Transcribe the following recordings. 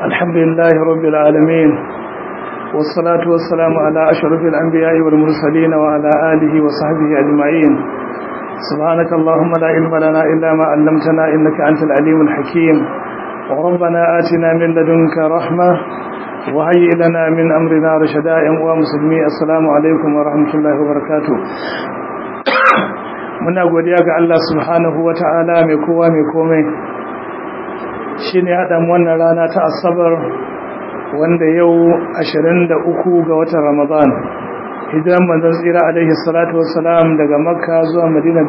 الحمد لله رب العالمين والصلاة والسلام على أشرف الأنبياء والمرسلين وعلى آله وصحبه أجمعين سبحانك اللهم لا علم لنا إلا ما علمتنا إنك أنت العليم الحكيم وربنا آتنا من لدنك رحمة وهيئ لنا من أمرنا رشدا ومسلمي السلام عليكم ورحمة الله وبركاته muna godiya ga Allah subhanahu wata'ala mai kowa mai komai shine hadan wannan rana ta asabar wanda yau 23 ga watan Ramadan hijiran manzon tsira alaihi salatu wassalam daga Makka zuwa Madina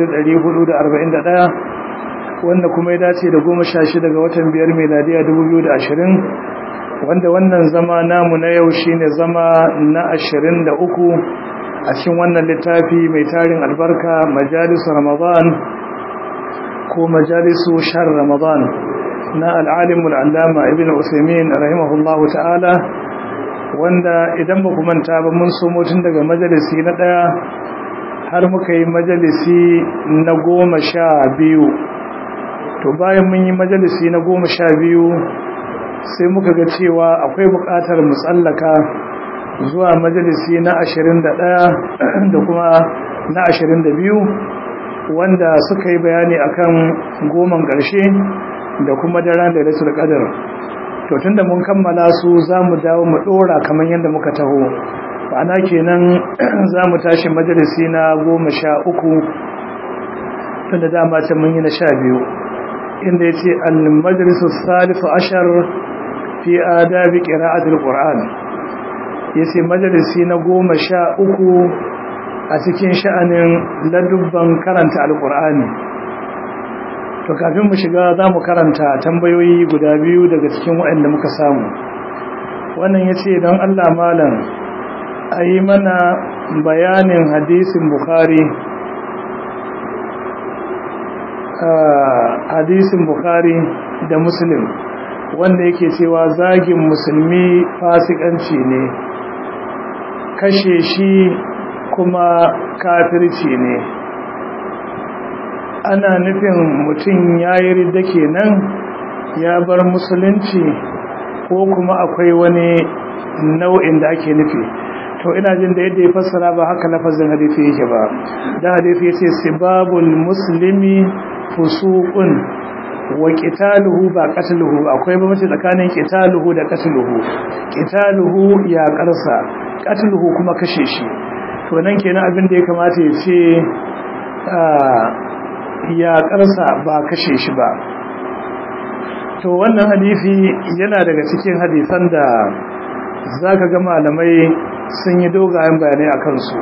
1441 wanda kuma ya dace da 16 ga watan biyar miladiya 2020 wanda wannan zama namu na yau shine zama na 23 a cikin wannan littafi mai tarin albarka majalisu ramadan ko majalisu shar ramadan na al'alimul allama ibn usaimin rahimahullahu ta'ala wanda idan ba ku manta ba mun so tun daga majalisi na ɗaya har muka yi majalisi na goma sha biyu to bayan mun yi majalisi na goma sha biyu sai muka ga cewa akwai buƙatar mu tsallaka zuwa majalisi na ashirin da ɗaya da kuma na ashirin da biyu wanda suka yi bayani akan goman ƙarshe da kuma daren da rasul ƙadar to tunda mun kammala su za mu dawo mu ɗora kamar yadda muka taho ma'ana kenan za mu tashi majalisi na goma sha uku tunda dama can mun yi na sha biyu inda ya ce al-majalisu salisu ashar fi adabi qira'atul qur'an ya ce majalisi na goma sha uku a cikin sha'anin ladubban karanta alkur'ani to kafin mu shiga za mu karanta tambayoyi guda biyu daga cikin waɗanda muka samu wannan ya ce don allah malam a yi mana bayanin hadisin bukhari hadisin bukhari da muslim wanda yake cewa zagin musulmi fasikanci ne kashe shi kuma kafirci ne ana nufin mutum ya yi ridda kenan ya bar musulunci ko kuma akwai wani nau'in da ake nufi to ina jin da yadda ya fassara ba haka lafazin hadisi yake ba da hadisi yace sibabul muslimi fusuqun wa qitaluhu ba qatluhu akwai bambanci tsakanin qitaluhu da qatluhu qitaluhu ya karsa qatluhu kuma kashe shi to nan kenan abin da ya kamata ya ce ya karsa ba kashe shi ba to wannan hadisi yana daga cikin hadisan da zaka ga malamai sun yi dogayen bayanai akan su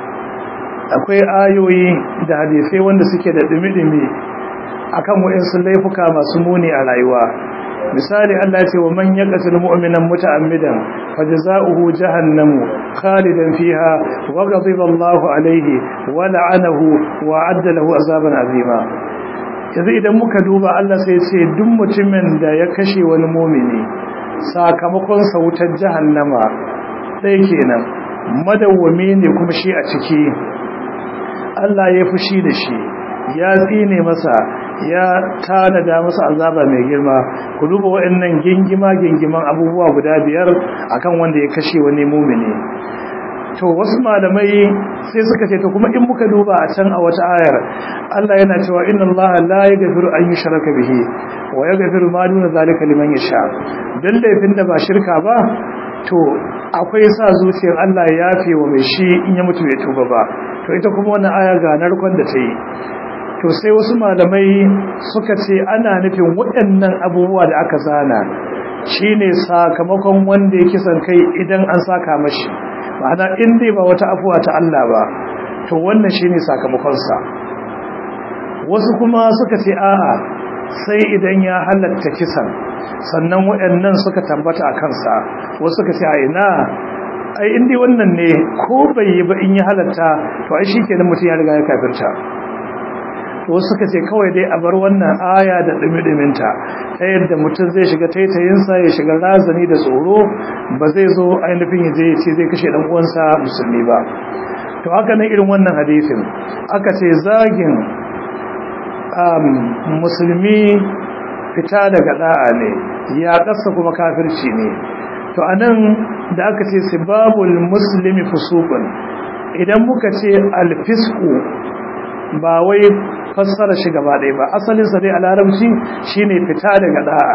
akwai ayoyi da hadisai wanda suke da dumi-dumi akan wa'insu laifuka masu muni a rayuwa misali Allah ce wa man yaqtul mu'minan muta'ammidan fajza'uhu jahannamu khalidan fiha wa ghadiba Allahu alayhi wa la'anahu wa 'adda lahu azaban azima yanzu idan muka duba Allah sai ya ce duk mutumin da ya kashe wani mu'mini sakamakon sa wutar jahannama sai kenan madawwami ne kuma shi a ciki Allah ya fushi da shi ya tsine masa ya tanada masa azaba mai girma ku duba waɗannan gingima gingiman abubuwa guda biyar akan wanda ya kashe wani mumini to wasu malamai sai suka ce to kuma in muka duba a can a wata ayar Allah yana cewa inna Allah la yaghfiru an yushraka bihi wa yaghfiru ma duna zalika liman yasha dan laifin da ba shirka ba to akwai sa zuciyar Allah ya yafe wa mai shi in ya mutu bai tuba ba to ita kuma wannan aya ga narkon da ta yi to sai wasu malamai suka ce ana nufin waɗannan abubuwa da aka zana shine sakamakon wanda ya kisan kai idan an saka mashi ma'ana in dai ba wata afuwa ta Allah ba to wannan shine sakamakonsa wasu kuma suka ce a'a sai idan ya halatta kisan sannan waɗannan suka tambata a kansa wasu suka ce a ina ai in dai wannan ne ko bai yi ba in ya halatta to ai shikenan mutum ya riga ya kafirta wasu suka ce kawai dai a bar wannan aya da dumi-duminta ta yadda mutum zai shiga taitayinsa ya shiga razani da tsoro ba zai zo ainihin ya je ya ce zai kashe dan uwansa musulmi ba to haka nan irin wannan hadisin aka ce zagin musulmi fita daga da'a ne ya kasa kuma kafirci ne to anan da aka ce sibabul muslimi fusuqun idan muka ce alfisku ba wai fassara shi gaba ɗaya ba asalin sa dai a larabci shine fita daga da'a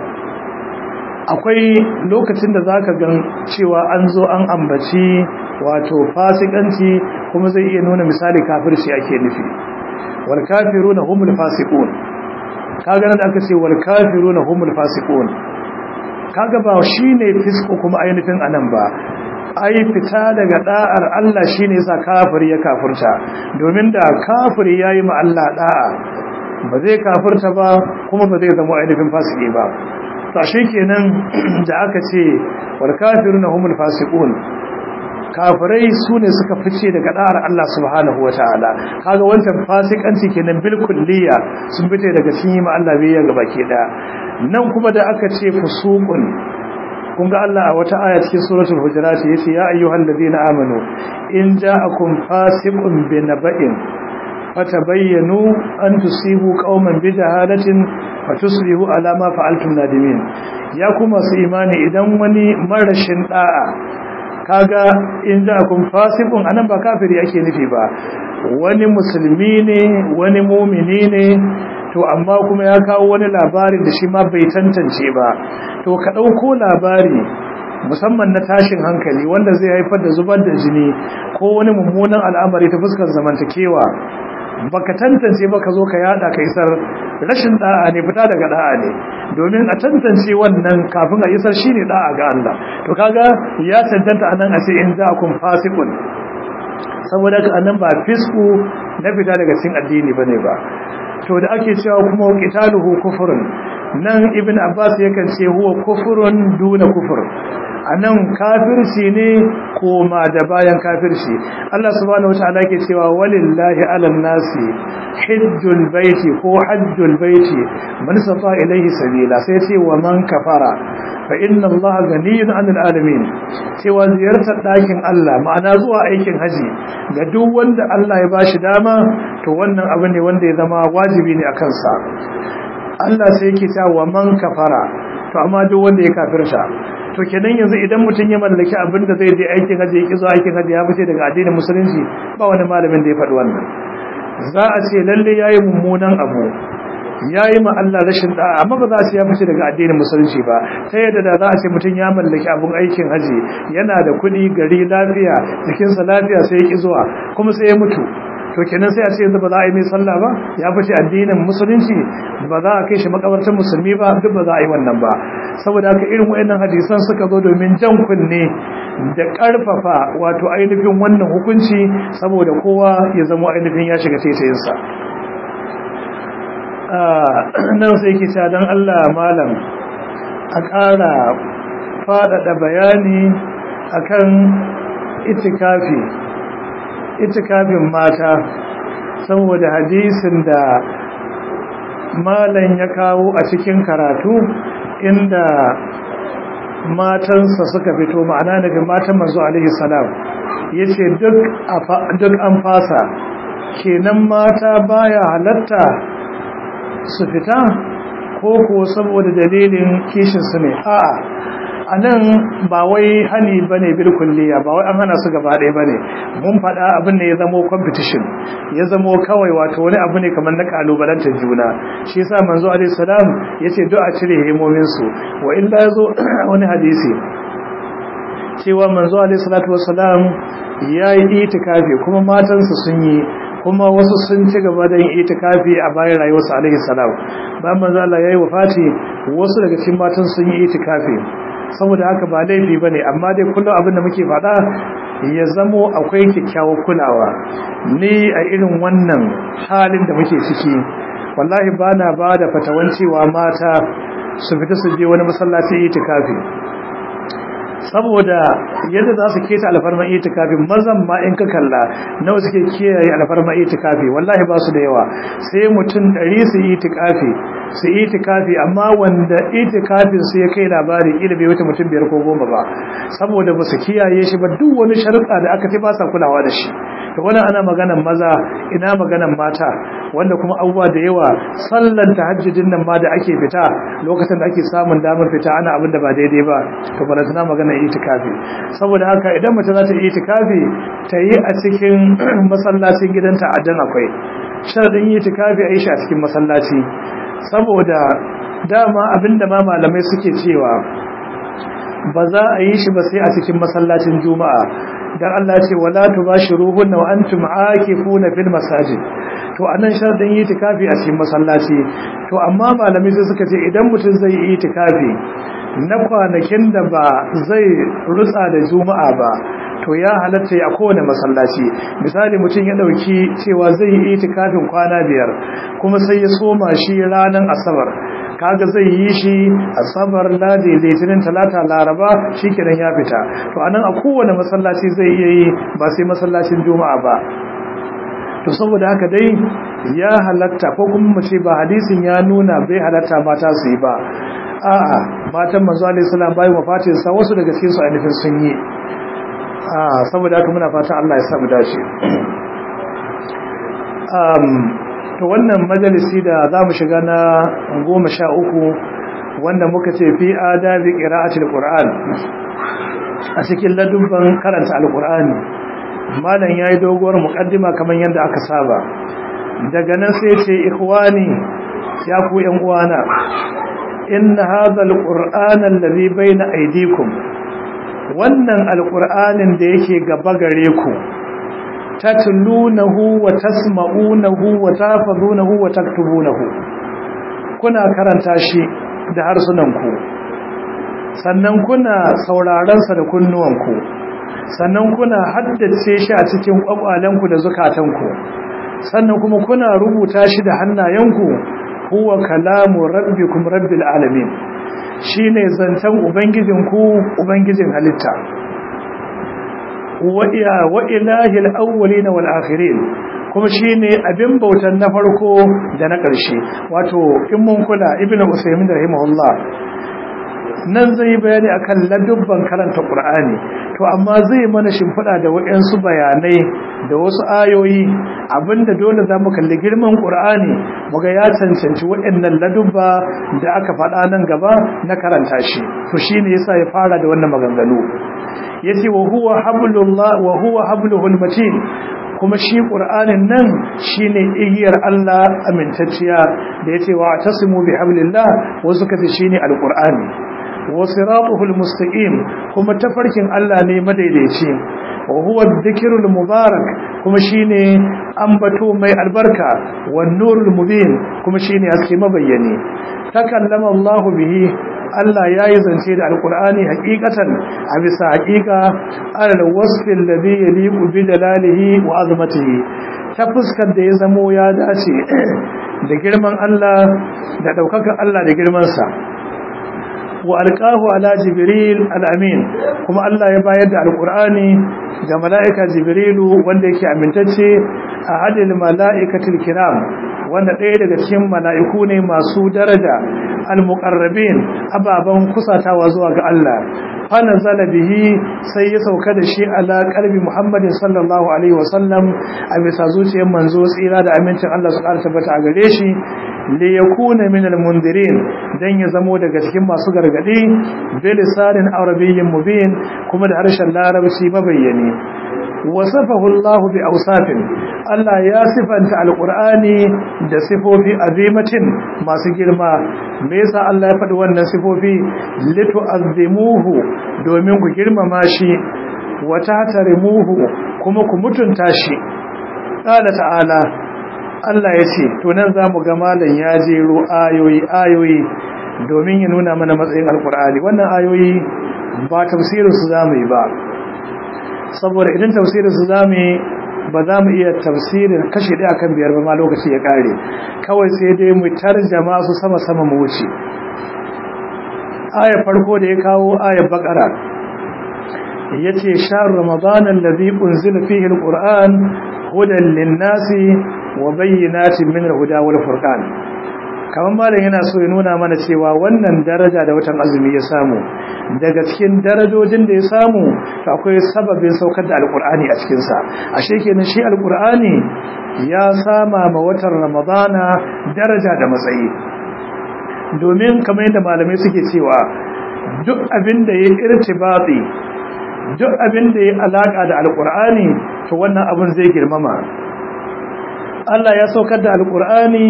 akwai lokacin da zaka gan cewa an zo an ambaci wato fasikanci kuma zai iya nuna misali kafirci ake nufi wal kafiruna humul fasiqun kaga nan da aka ce wal kafiruna humul fasiqun kaga ba shine fisko kuma ainihin anan ba ai fita daga da'ar Allah shine yasa kafiri ya kafirta domin da kafiri yayi ma Allah da'a ba zai kafirta ba kuma ba zai zama ainihin fasiki ba to kenan da aka ce wal kafiruna humul fasiqun kafirai su ne suka fice daga da'ar Allah subhanahu wataala kaga wancan fasikanci kenan bil kulliya sun fice daga cikin ma Allah bai ga baki da nan kuma da aka ce fusuqun kun ga Allah a wata aya cikin suratul hujurat yace ya ayyuhal ladina amanu in ja'akum fasiqun binaba'in fatabayyanu an tusibu qauman bijahalatin fatusbihu ala ma fa'altum nadimin ya kuma su imani idan wani marashin da'a kaga in ja'akum fasiqun anan ba kafiri ake nufi ba wani musulmi ne wani mumini ne to amma kuma ya kawo wani labari da shi ma bai tantance ba to ka ɗauko labari musamman na tashin hankali wanda zai haifar da zubar da jini ko wani mummunan al'amari ta fuskar zamantakewa baka tantance ba ka zo ka yada ka isar rashin da'a ne fita daga da'a ne domin a tantance wannan kafin a isar shine da'a ga Allah to kaga ya tantanta anan a ce in za kun fasiqun saboda ka anan ba fisku na fita daga cikin addini bane ba to da ake cewa kuma qitaluhu kufrun nan ibn abbas yakan ce huwa kufrun duna kufur anan kafirci ne koma da bayan kafirci Allah subhanahu wataala yake cewa walillahi alan nasi hajjul baiti ko hajjul baiti man safa ilayhi sabila sai ce wa man kafara fa inna Allah ganiyun 'anil alamin cewa ziyartar dakin Allah ma'ana zuwa aikin haji ga duk wanda Allah ya bashi dama to wannan abu ne wanda ya zama wajibi ne akan sa Allah sai yake cewa wa man kafara to amma duk wanda ya kafirta to kenan yanzu idan mutum ya mallaki abin da zai je aikin haji ya kizo aikin haji ya fice daga addinin musulunci ba wani malamin da ya faɗi wannan za a ce lalle yayi mummunan abu yayi ma Allah rashin da'a amma ba za a ce ya fice daga addinin musulunci ba ta yadda da za a ce mutum ya mallaki abin aikin haji yana da kuɗi gari lafiya jikinsa lafiya sai ya ki zuwa kuma sai ya mutu to kenan sai a ce yanzu ba za a yi mai sallah ba ya fice addinin musulunci ba za a kai shi makabartar musulmi ba duk ba za a yi wannan ba saboda haka irin wayannan hadisan suka zo domin jan kunne da karfafa wato ainihin wannan hukunci saboda kowa ya zama ainihin ya shiga taitayinsa nan sai ke sha don Allah malam a ƙara faɗaɗa bayani akan itikafi itikafin mata saboda hadisin da malam ya kawo a cikin karatu inda matansa suka fito ma'ana daga matan manzo alaihi salam yace duk duk an fasa kenan mata baya halatta su fita ko ko saboda dalilin kishin su ne a'a a nan ba wai hani ba ne bilkulliya ba wai an hana su gaba ɗaya ba ne mun faɗa abin da ya zamo competition ya zamo kawai wato wani abu ne kamar na ƙalubalantar juna shi yasa manzo alaihi salam ya ce do a cire hemominsu wa illa ya zo wani hadisi cewa manzo alaihi salatu wassalam ya yi itikafi kuma matansa sun yi kuma wasu sun ci gaba da yin itikafi a bayan rayuwarsa alaihi salam bayan manzo Allah yayi wafati wasu daga cikin matan sun yi itikafi saboda haka ba laifi bane amma dai kullum abin da muke faɗa ya zamo akwai kyakkyawar kulawa ni a irin wannan halin da muke ciki wallahi bana ba da fatawan cewa mata su fita su je wani masallaci itikafi saboda yadda za su keta alfarma itikafi mazan ma in ka kalla nawa suke kiyaye alfarma itikafi wallahi ba su da yawa sai mutum ɗari su itikafi su itikafi amma wanda itikafin su ya kai labari ila bai wuce mutum biyar ko goma ba saboda ba su kiyaye shi ba duk wani sharuɗa da aka ce ba sa kulawa da shi to wannan ana maganan maza ina maganan mata wanda kuma abubuwa da yawa sallan tahajjudin nan ma da ake fita lokacin da ake samun damar fita ana abin da ba daidai ba to ba tana maganar itikafi saboda haka idan mace za ta yi itikafi ta yi a cikin masallacin gidanta a dan akwai sharadin itikafi a yi shi a cikin masallaci saboda dama abinda ma malamai suke cewa ba za a yi shi ba sai a cikin masallacin juma'a dan Allah ce wala tubashiruhunna wa antum aakifuna fil masajid to anan sharadin itikafi a cikin masallaci to amma malamai sai suka ce idan mutum zai yi itikafi na kwanakin da ba zai rutsa da juma'a ba to ya halatta a kowane masallaci misali mutum ya dauki cewa zai yi itikafin kwana biyar kuma sai ya soma shi ranar asabar kaga zai yi shi asabar ladi litinin talata laraba shikenan ya fita to anan a kowane masallaci zai iya yi ba sai masallacin juma'a ba to saboda haka dai ya halatta ko kuma mu ce ba hadisin ya nuna bai halatta mata su yi ba a'a matan manzo alaihi salam bayan wafatin sa wasu daga cikin su ainihin sun yi a saboda haka muna fatan Allah ya samu dace um to wannan majalisi da zamu shiga na 13 wanda muka ce fi adabi qira'atil qur'an a cikin ladubban karanta alqur'ani malam yayi doguwar muqaddima kamar yadda aka saba daga nan sai ce ikhwani ya ku yan uwana inna hadha alqur'ana alladhi bayna aydikum wannan alqur'anin da yake gaba gare ku tatlunahu wa tasma'unahu wa tafazunahu wa taktubunahu kuna karanta shi da harsunanku sannan kuna sauraron sa da kunnuwanku sannan kuna haddace shi a cikin kwakwalenku da zukatanku sannan kuma kuna rubuta shi da hannayenku huwa kalamu rabbikum rabbil alamin shine zantan ubangijinku ubangijin halitta wa ilahil awwalin wal akhirin kuma shine abin bautan na farko da na ƙarshe wato in mun kula ibnu usaymin rahimahullah nan zai bayani akan ladubban karanta qur'ani to amma zai mana shimfiɗa da waɗansu bayanai da wasu ayoyi abinda dole zamu kalli girman qur'ani muga ya cancanci waɗannan ladubba da aka faɗa nan gaba na karanta shi to shine yasa ya fara da wannan maganganu yace wa huwa hablullah wa huwa habluhul matin kuma shi qur'anin nan shine igiyar Allah amintacciya da yace wa tasimu bihablillah wasu kace shine alqur'ani wa siratuhul mustaqim kuma tafarkin Allah ne madaidaici wa huwa dhikrul mubarak kuma shine ambato mai albarka wan nurul mubin kuma shine haske mabayyani takallama Allah bihi Allah ya yi zance da alkur'ani hakikatan a bisa hakika alal wasfin da zai yaliku bi dalalihi wa azmatihi ta fuskar da ya zamo ya dace da girman Allah da daukakan Allah da girmansa wa alqahu ala jibril al-amin kuma Allah ya bayar da alkur'ani ga mala'ika jibrilu wanda yake amintacce a hadil mala'ikatul kiram wanda ɗaya daga cikin mala'iku ne masu daraja al-muqarrabin ababan kusatawa zuwa ga Allah fana zala bihi sai ya sauka da shi ala qalbi Muhammadin sallallahu alaihi wasallam a bisa zuciyar manzo tsira da amincin Allah su ƙara tabbata a gare shi li yakuna min al-mundirin dan ya zamo daga cikin masu gargadi bi lisanin arabiyyin mubin kuma da harshen larabci mabayyani wasafahu Allah bi awsafin Allah ya sifanta alqur'ani da sifofi azimatin masu girma me yasa Allah ya faɗi wannan sifofi litu'azzimuhu domin ku girmama shi wa tahtarimuhu kuma ku mutunta shi qala ta'ala Allah ya ce to nan zamu ga malam ya jero ayoyi ayoyi domin ya nuna mana matsayin alqur'ani wannan ayoyi ba tafsirin su zamu yi ba saboda idan tafsirin su zamu yi ba za mu iya tafsirin kashi ɗaya kan biyar ba ma lokaci ya ƙare kawai sai dai mu tarjama su sama-sama mu wuce ayar farko da ya kawo ayar bakara ya ce shahar ramadanan da zai ƙunzila fiye al'ur'an hudan linnasi wa bayyanatin min huda wal furqan kamar malam yana so ya nuna mana cewa wannan daraja da watan azumi ya samu daga cikin darajojin da ya samu to akwai sababin saukar da alkur'ani a cikinsa ashe kenan shi alkur'ani ya sama ma watan ramadana daraja da matsayi domin kamar yadda malamai suke cewa duk abin da ya irtibati duk abin da ya alaka da alkur'ani to wannan abin zai girmama Allah ya saukar da alkur'ani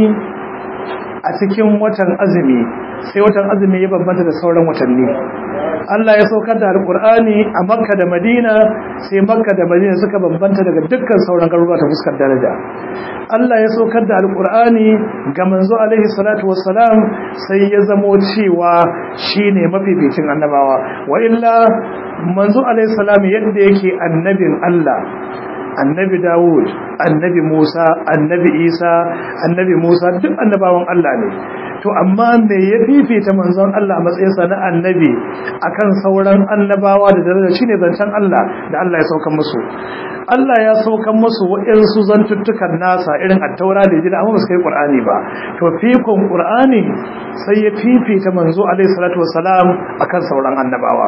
a cikin watan azumi sai watan azumi ya bambanta da sauran watanni Allah ya saukar da alkur'ani a makka da madina sai makka da madina suka bambanta daga dukkan sauran garuruwa ta fuskar daraja Allah ya saukar da alkur'ani ga manzo alaihi salatu wassalam sai ya zamo cewa shine mafificin annabawa wa illa manzo alaihi salam yadda yake annabin Allah annabi Dawud, annabi Musa, annabi Isa, annabi Musa duk annabawan Allah ne. To amma me ya fifita manzon Allah a matsayinsa na annabi akan sauran annabawa da daraja shine zancen Allah da Allah ya saukan musu. Allah ya saukan musu waɗansu zantuttukan nasa irin attaura da jina amma ba su kai Qur'ani ba. To fikon Qur'ani sai ya fifita manzo alaihi salatu wassalam akan sauran annabawa.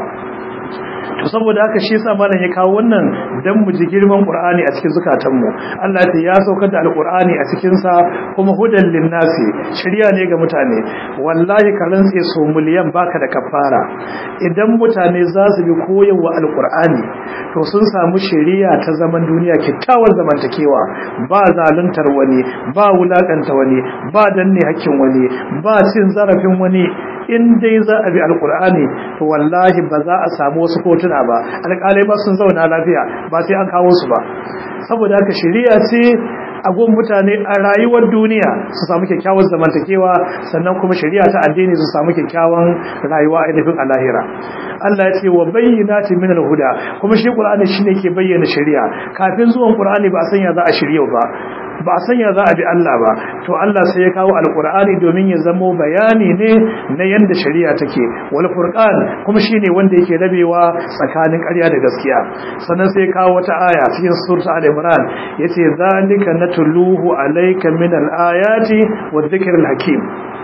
to saboda haka shi yasa malam ya kawo wannan dan mu ji girman Qur'ani a cikin zukatanmu Allah ya saukar da Al-Qur'ani a cikin sa kuma hudan linnasi shari'a ne ga mutane wallahi ka rantse so miliyan baka da kafara idan mutane za su bi koyarwa Al-Qur'ani to sun samu shari'a ta zaman duniya kyakkyawar zamantakewa ba zaluntar wani ba wulakanta wani ba danne hakkin wani ba cin zarafin wani in dai za a bi alkur'ani to wallahi ba za a samu wasu kotuna ba alƙalai ba sun zauna lafiya ba sai an kawo su ba saboda haka shari'a ce a gun mutane a rayuwar duniya su samu kyakkyawan zamantakewa sannan kuma shari'a ta addini su samu kyakkyawan rayuwa a ainihin a lahira Allah ya ce wa bayyinati min al-huda kuma shi Qur'ani shine ke bayyana shari'a kafin zuwan Qur'ani ba a sanya za a shirya ba ba a sanya za a bi Allah ba to Allah sai ya kawo alkur'ani domin ya zamo bayani ne na yanda shari'a take wal furqan kuma shine wanda yake rabewa tsakanin ƙarya da gaskiya sannan sai ya kawo wata aya cikin surta al-imran yace zalika natluhu alayka min al-ayati wadh-dhikril hakim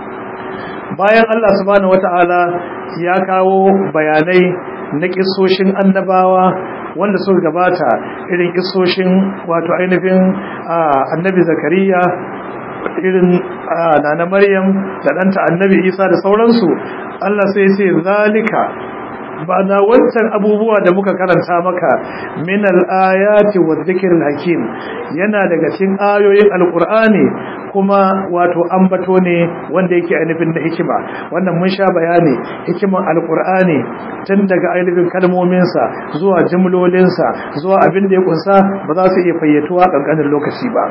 bayan Allah subhanahu wataala ya kawo bayanai na kissoshin annabawa wanda suka gabata irin kisoshin wato ainihin annabi zakariya irin nana maryam da ɗanta annabi isa da sauransu allah sai ce zalika ba na wancan abubuwa da muka karanta maka min al-ayati wa dhikril hakim yana daga cikin ayoyin alqur'ani kuma wato ambato ne wanda yake ainihin da hikima wannan mun sha bayani hikiman alqur'ani tun daga ainihin kalmominsa zuwa jumlolinsa zuwa abin da ya kunsa ba za su iya fayyatuwa kankanin lokaci ba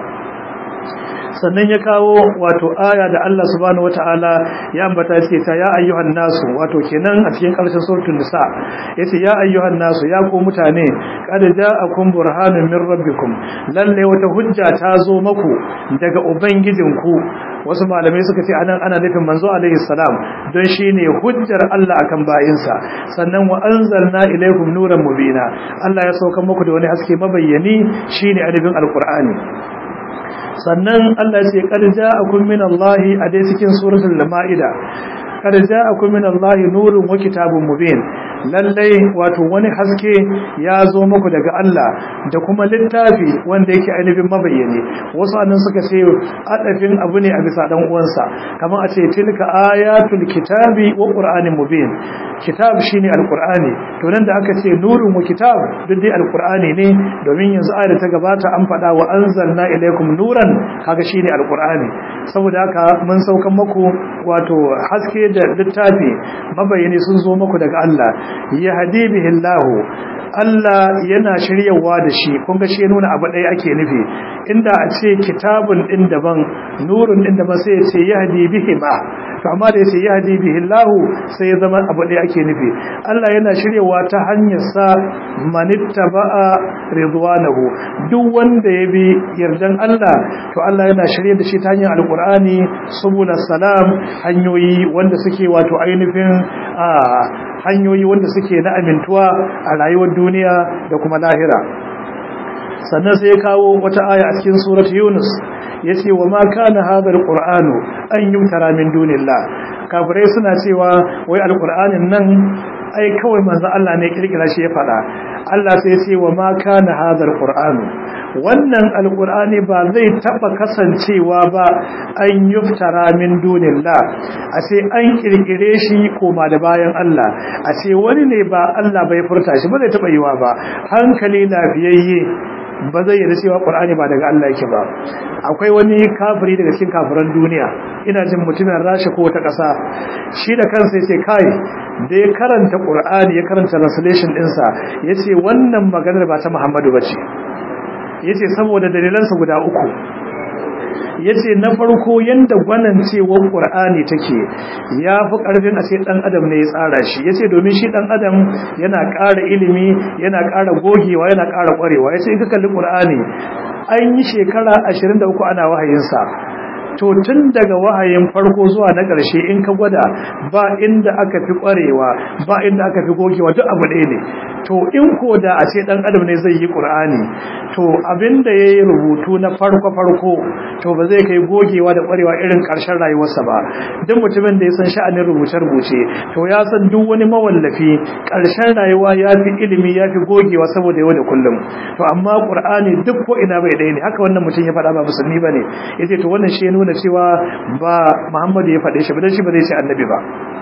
sannan ya kawo wato aya da Allah subhanahu wataala ya ambata ce ta ya ayyuhan nasu wato kenan a cikin karshen suratul nisa yace ya ayyuhan nasu ya ku mutane qad ja'akum burhanun min rabbikum lalle wata hujja ta zo maku daga ubangijinku wasu malamai suka ce anan ana nufin manzo alaihi salam don shine hujjar Allah akan bayinsa sannan wa anzalna ilaykum nuran mubina Allah ya sauka muku da wani haske mabayyani shine alifin alqur'ani sannan Allah ce qad ja'akum min Allah a dai cikin suratul maida qad ja'akum min Allah nurun wa kitabun mubin lallai wato wani haske ya zo muku daga Allah da kuma littafi wanda yake ainihin mabayyane wasu annan suka ce adafin abu ne a bisa dan uwansa kamar a ce tilka ayatul kitabi wa qur'anin mubin kitab shine alqur'ani to nan da aka ce nurun wa kitab duk dai alqur'ani ne domin yanzu ayar ta gabata an faɗa wa anzalna ilaykum nuran kaga shine alqur'ani saboda haka mun saukan muku wato haske da littafi mabayyane sun zo muku daga Allah yahdi bihi Allah Allah yana shiryawa da shi kun ga shi nuna abu ɗaya ake nufi inda a ce kitabun din daban nurun din daban sai ya ce yahdi bihi ma to amma da yace yahdi bihi Allah sai ya zama abu ɗaya ake nufi Allah yana shiryawa ta hanyar sa manittaba'a ridwanahu duk wanda ya bi yardan Allah to Allah yana shirye da shi ta hanyar alqur'ani subul salam hanyoyi wanda suke wato ainihin hanyoyi wanda suke na amintuwa a rayuwar duniya da kuma lahira sannan sai ya kawo wata aya a cikin surat yunus yace wa ma kana hadha alqur'anu an yutara min dunillah kafirai suna cewa wai alqur'anin nan ai kawai manzo Allah ne kirkira shi ya fada Allah sai ya ce wa ma kana hadha alqur'anu wannan alqur'ani ba zai taba kasancewa ba an yuftara min dunillah a ce an kirkire shi koma da bayan Allah a ce wani ne ba Allah bai furta shi ba zai taba yiwa ba hankali lafiyayye ba zai yarda cewa Qur'ani ba daga Allah yake ba akwai wani kafiri daga cikin kafiran duniya ina jin mutumin Rasha ko wata ƙasa shi da kansa yace kai da ya karanta Qur'ani ya karanta translation ɗinsa yace wannan maganar ba ta Muhammadu bace yace saboda dalilansa guda uku yace na farko yanda gwanancewar Qur'ani take yafi karfin a ce dan adam ne ya tsara shi yace domin shi dan adam yana ƙara ilimi yana ƙara gogewa yana ƙara ƙwarewa yace in ka kalli Qur'ani an yi shekara 23 ana wahayin sa to tun daga wahayin farko zuwa na ƙarshe in ka gwada ba inda aka fi ƙwarewa ba inda aka fi gogewa duk abu ɗaya ne to in ko da a ce ɗan adam ne zai yi ƙur'ani to abinda ya yi rubutu na farko farko to ba zai kai gogewa da ƙwarewa irin ƙarshen rayuwarsa ba duk mutumin da ya san sha'anin rubuce rubuce to ya san duk wani mawallafi ƙarshen rayuwa ya fi ilimi ya fi gogewa saboda yau da kullum to amma ƙur'ani duk ko ina bai ɗaya ne haka wannan mutum ya faɗa ba musulmi ba ne ya ce to wannan shi ya nuna cewa ba muhammadu ya faɗe shi ba don shi ba zai ce annabi ba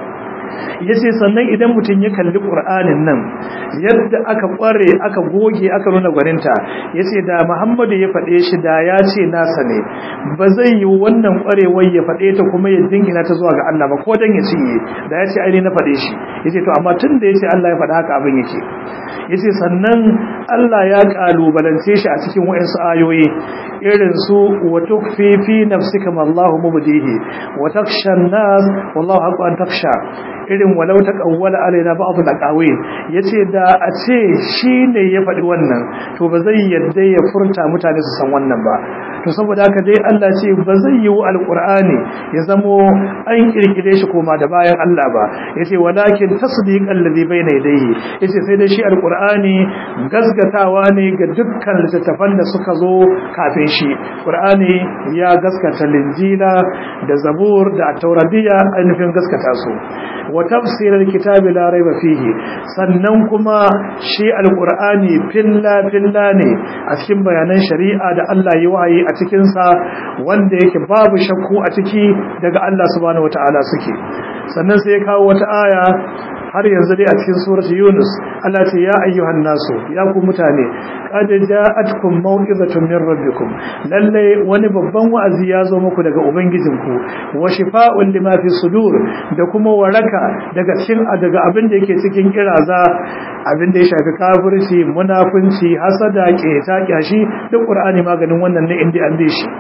ya ce sannan idan mutum ya kalli ƙur'anin nan yadda aka ƙware aka goge aka nuna gwaninta ya ce da muhammadu ya faɗe shi da ya ce nasa ne ba zai yi wannan ƙwarewar ya faɗe ta kuma ya dingina ta zuwa ga Allah ba ko dan ya cinye da ya ce aini na faɗe shi ya ce to amma tun da ya ce Allah ya faɗa haka abin yake ya ce sannan Allah ya ƙalubalance shi a cikin wa'insu ayoyi irin su wa tukfi fi nafsika ma Allahu mubdihi wa taksha an-nas wallahu haqqu an taksha irin walau taqawwala alaina ba'd al-aqawil yace da a ce shine ya faɗi wannan to ba zai yadda ya furta mutane su san wannan ba to saboda haka dai Allah ce ba zai yi alqur'ani ya zamo an kirkire shi koma da bayan Allah ba yace walakin tasdiqan ladhi bayna yadayhi yace sai dai shi alqur'ani gasgatawa ne ga dukkan littattafan da suka zo kafin shi qur'ani ya gaskata linjila da zabur da tauradiya ainihin gaskata su wa tafsirar kitabi la raiba fihi sannan kuma shi alqur'ani filla filla ne a cikin bayanan shari'a da Allah ya wahayi a cikin sa wanda yake babu shakku a ciki daga Allah subhanahu wataala suke sannan sai ya kawo wata aya har yanzu dai a cikin surati Yunus Allah ce ya ayyuhan nasu ya ku mutane qad ja'atkum maw'izatun min rabbikum lalle wani babban wa'azi ya zo muku daga ubangijinku wa shifaa'un lima fi sudur da kuma waraka daga cikin daga abin da yake cikin kiraza abin da ya shafi kafirci munafunci hasada keta kyashi duk qur'ani maganin wannan ne inda an bi shi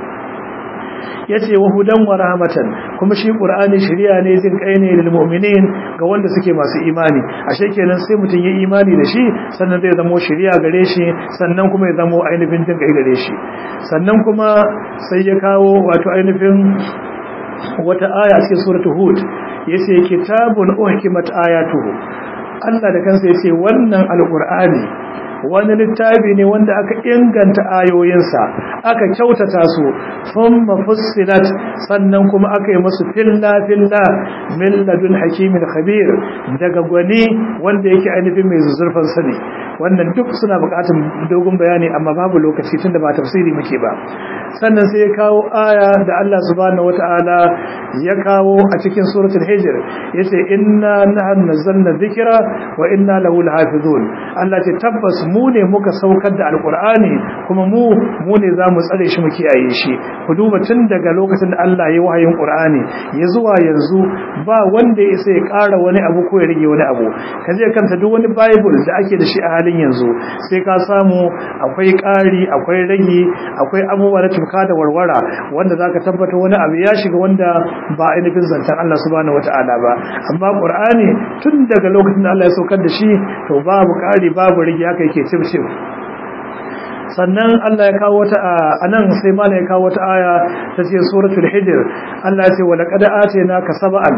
yace wa hudan wa rahmatan kuma shi qur'ani shari'a ne jin kai ne lil mu'minin ga wanda suke masu imani ashe kenan sai mutun ya imani da shi sannan zai zama shari'a gare shi sannan kuma ya zama ainihin jin kai gare shi sannan kuma sai ya kawo wato ainihin wata aya cikin suratul hud yace kitabun uhkimat ayatuhu Allah da kansa yace wannan alqur'ani wani littafi ne wanda aka inganta ayoyinsa aka kyautata su thumma fussilat sannan kuma aka yi musu filla filla min ladun hakimin khabir daga gwani wanda yake ainihin mai zurfan sani wannan duk suna buƙatar dogon bayani amma babu lokaci tunda ba tafsiri muke ba sannan sai ya kawo aya da Allah subhanahu wataala ya kawo a cikin suratul hijr yace inna nahnu nazzalna dhikra wa inna lahu lahafizun Allah ce tabbas mu ne muka saukar da alqur'ani kuma mu mu ne zamu tsare shi mu kiyaye shi ku duba tun daga lokacin da Allah ya wahayin qur'ani ya zuwa yanzu ba wanda ya isa ya ƙara wani abu ko ya rage wani abu kaje kanta duk wani bible da ake da shi a halin yanzu sai ka samu akwai ƙari akwai rage akwai abubuwa na tuka da warwara wanda zaka tabbata wani abu ya shiga wanda ba ainihin zantan Allah subhanahu wataala ba amma qur'ani tun daga lokacin da Allah ya saukar da shi to babu ƙari babu rage haka yake cif cif sannan Allah ya kawo wata anan sai mala ya kawo wata aya ta ce suratul hijr Allah ya ce wa laqad atayna ka sab'an